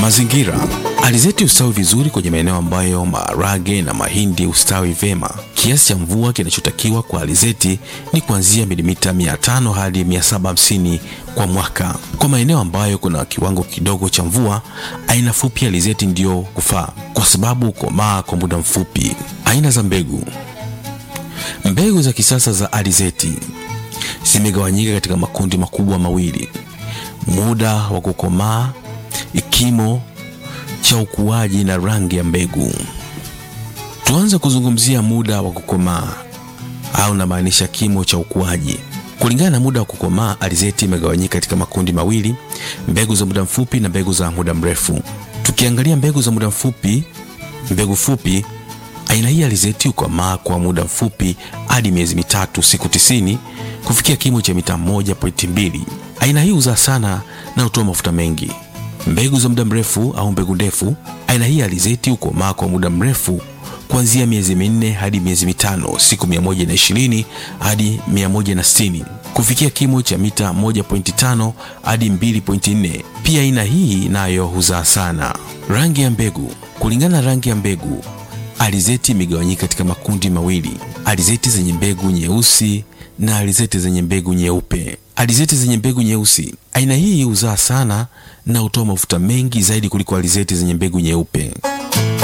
Mazingira. Alizeti hustawi vizuri kwenye maeneo ambayo maharage na mahindi hustawi vyema. Kiasi cha mvua kinachotakiwa kwa alizeti ni kuanzia milimita 500 hadi 750 kwa mwaka. Kwa maeneo ambayo kuna kiwango kidogo cha mvua, aina fupi ya alizeti ndiyo kufaa kwa sababu hukomaa kwa muda mfupi. Aina za mbegu. Mbegu za kisasa za alizeti zimegawanyika katika makundi makubwa mawili: muda wa kukomaa, kimo cha ukuaji na rangi ya mbegu. Tuanze kuzungumzia muda wa kukomaa au namaanisha kimo cha ukuaji. Kulingana na muda wa kukomaa, alizeti imegawanyika katika makundi mawili: mbegu za muda mfupi na mbegu za muda mrefu. Tukiangalia mbegu za muda mfupi, mbegu fupi, aina hii alizeti hukomaa kwa muda mfupi hadi miezi mitatu, siku tisini, kufikia kimo cha mita 1.2. Aina hii huzaa sana na hutoa mafuta mengi. Mbegu za muda mrefu au mbegu ndefu, aina hii alizeti hukomaa kwa muda mrefu kuanzia miezi minne hadi miezi mitano, siku 120 hadi 160, kufikia kimo cha mita 1.5 hadi 2.4. Pia aina hii nayo huzaa sana. Rangi ya mbegu. Kulingana na rangi ya mbegu, alizeti imegawanyika katika makundi mawili: alizeti zenye mbegu nyeusi na alizeti zenye mbegu nyeupe. Alizeti zenye mbegu nyeusi, aina hii huzaa sana na hutoa mafuta mengi zaidi kuliko alizeti zenye mbegu nyeupe.